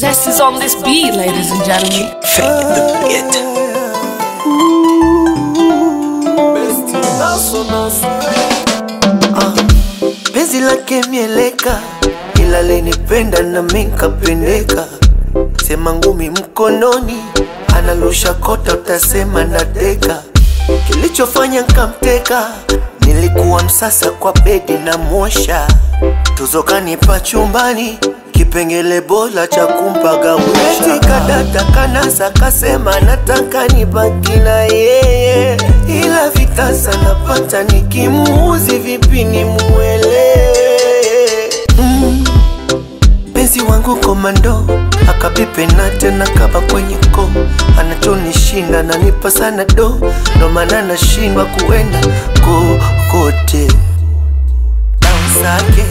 Zest is on this beat, ladies and gentlemen. Fake the beat. penzi lake mieleka, ila lenipenda na minkapendeka. Sema ngumi mkononi, analusha kota, utasema nadeka. Kilichofanya nkamteka, nilikuwa msasa kwa bedi na mwosha tuzo kanipa chumbani kipengele bora cha kumpagawisha kadata kanasa kasema nataka nibaki na yeye ila vitasa napata nikimuuzi vipi nimuelewe mm. Penzi wangu komando akapipe na tena kaba kwenye ko anachonishinda nanipa sana do ndo maana nashindwa kuenda kokote Bounce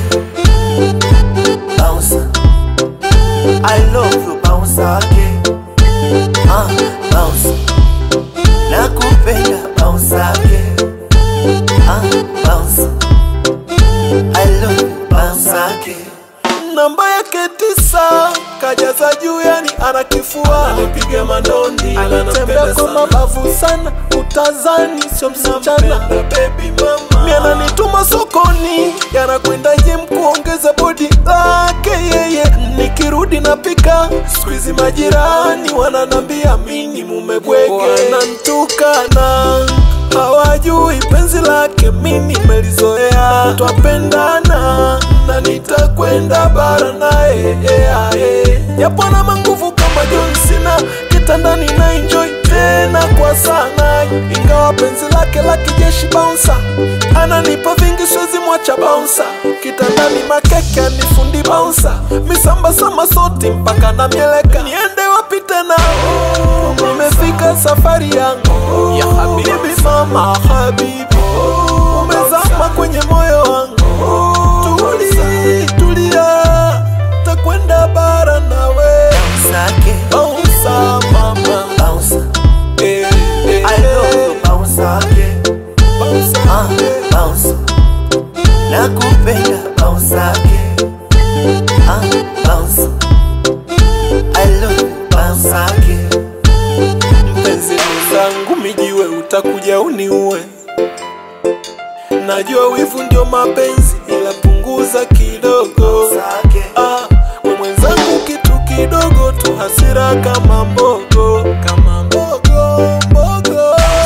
bounce I love you bounce again ah bounce nakupenda bounce again ah bounce I love you bounce again namba yake tisa kajaza juu yani ana kifua Anipiga madondi anatembea kwa mabavu sana utazani sio msichana baby mama mi ananituma sokoni yanakwenda jem kuongeza bodi lake yeye nikirudi napika skuizi majirani wananambia mini mumebwege wanantukana hawajui penzi lake mimi melizoea twapendana na nitakwenda bara naye yeah, yeah. japo na manguvu kama John Cena kitandani na enjoy tena kwa sana ingawa penzi lake la kijeshi bouncer ananipa vingi siwezi mwacha bouncer kitandani makeke anifundi bouncer misamba sama soti mpaka na mieleka niende wapi tena nimefika safari yangu ya habibi mama habibi umezama kwenye moyo wangu tuli tulia takwenda bara nawe Sake bouncer mama bounce eh, eh, I love you bounce again bouncer, ah eh. bounce nakupenda bounce again ah bounce I love you bounce again mpenzi mwenzangu mijiwe utakuja uniue najua wivu ndio mapenzi ila punguza kidogo Sake ah, we mwenzangu kitu kidogo tu hasira kama mbogo kama mbogo mbogo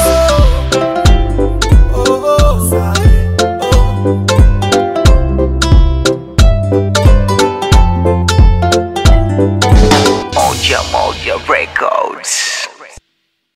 oh, oh, Sake oh. Moja Moja Records